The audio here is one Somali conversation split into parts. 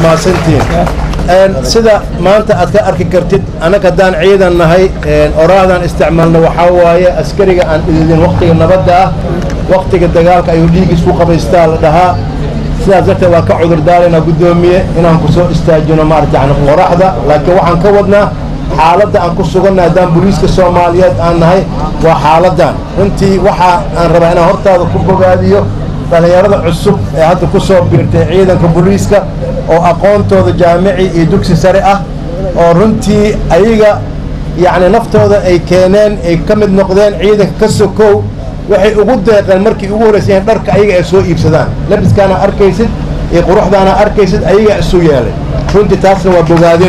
mahadsantihiin sida maanta aad ka arki kartid annaga haddaan ciidan nahay oraahdan isticmaalna waxaa waaye askariga aan ididin wakhtiga nabadda ah wakhtiga dagaalka ayuu dhiiggiis ku qabaystaa la dhahaa sidaas darteed waa ka cudurdaaraynaa guddoomiye inaan ku soo istaajino maarata yani qoraxda laakiin waxaan ka wadnaa xaaladda aan ku sugannahay haddaan booliiska soomaaliyeed aan nahay waa xaaladdan runtii waxa aan rabaa inaan hortaada ku bogaadiyo dhallinyarada cusub ee hadda ku soo biirtay ciidanka booliiska oo aqoontooda jaamici iyo dugsi sare ah oo runtii ayaga yacni naftooda ay keeneen ay ka mid noqdeen ciidanka ka sokow waxay ugu deeqeen markii ugu horraysay in dharka ayaga ay soo iibsadaan labiskaana arkaysid iyo quruxdaana arkaysid ayagaa isu yeelay runtii taasna waa bogaadin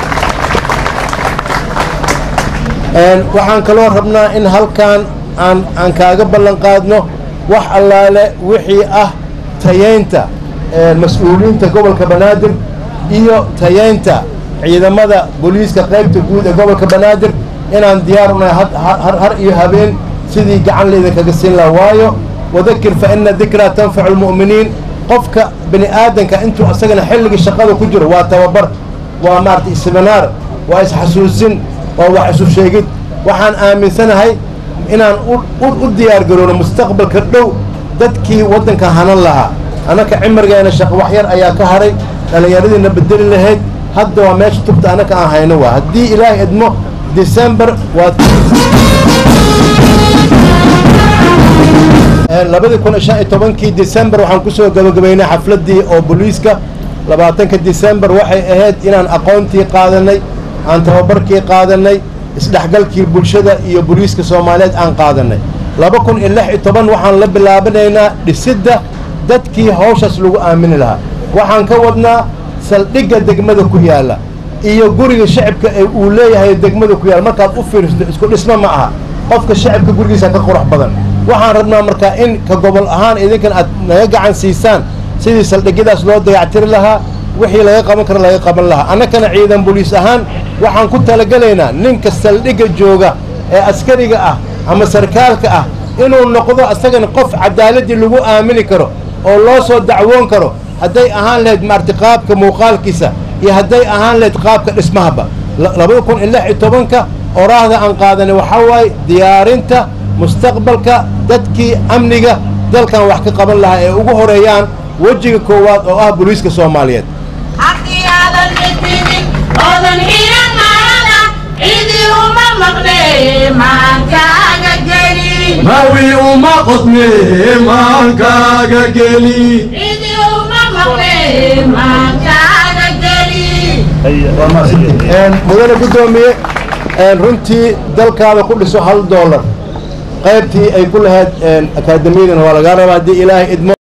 waxaan kaloo rabnaa in halkaan aan aan kaaga ballan qaadno wax allaale wixii ah tayaynta mas-uuliyiinta gobolka banaadir iyo tayaynta ciidamada booliiska qaybta guud ee gobolka banaadir inaan diyaar unahay har iyo habeen sidii gacan laydinkaga siin laha waayo wadakir fa ina dikraa tanfacu lmu'miniin qofka bini aadanka intuu asagana xilligii shaqada ku jiro waa tababar waa maarata isbinaar waa isxasuusin waa wax isu sheegid waxaan aaminsanahay inaan u diyaar garoono mustaqbalka dhow dadkii waddanka hanan lahaa annaka cimargeena shaqo waxyar ayaa ka hadhay dhallinyaradiina bedeli lahayd hadda waa meesha tubta annaka aan hayno waa haddii ilaahay idmo december waad labadii kun shan iyo tobankii december waxaan ku soo gabagabaynay xafladdii oo booliiska labaatanka december waxay ahayd inaan aqoontii qaadanay aan tababarkii qaadanay isdhexgalkii bulshada iyo booliiska soomaaliyeed aan qaadanay laba kun iyo lix iyo toban waxaan la bilaabanaynaa dhisidda dadkii hawshaas lagu aamini lahaa waxaan ka wadnaa saldhigga degmada ku yaalla iyo guriga shacibka ee uu leeyahay degmada ku yaalla markaad u fiiristo isku dhismo ma aha qofka shacibka gurigiisa ka qurux badan waxaan rabnaa markaa in ka gobol ahaan idinkan aad naga gacan siisaan sidii saldhigyadaas loo dayactiri lahaa wixii laga qaban kara laga qaban lahaa annakana ciidan boliis ahaan waxaan ku talagelaynaa ninka saldhigga jooga ee askariga ah ama sarkaalka ah inuu noqdo asagana qof cadaaladii lagu aamini karo oo loo soo dacwoon karo hadday ahaan lahayd maarti qaabka muuqaalkiisa iyo hadday ahaan lahayd qaabka dhismahaba labada kun iyo lix iyo tobanka oraahda aan qaadanay waxaa waaye diyaarinta mustaqbalka dadkii amniga dalkan wax ka qaban lahaa ee ugu horeeyaan wejiga koowaad oo ah booliiska soomaaliyeed haddii aadan mitinin oodan xiran marada cidi uma maqne maankaaga geli mawi uma qodne maankaaga geli cidi uma maqne maankaaga geli mudane guddoomiye runtii dalkaada ku dhiso hal doolar qaybtii ay ku lahayd akaademiyadana waa lagaa rabaa haddii ilaahay idmo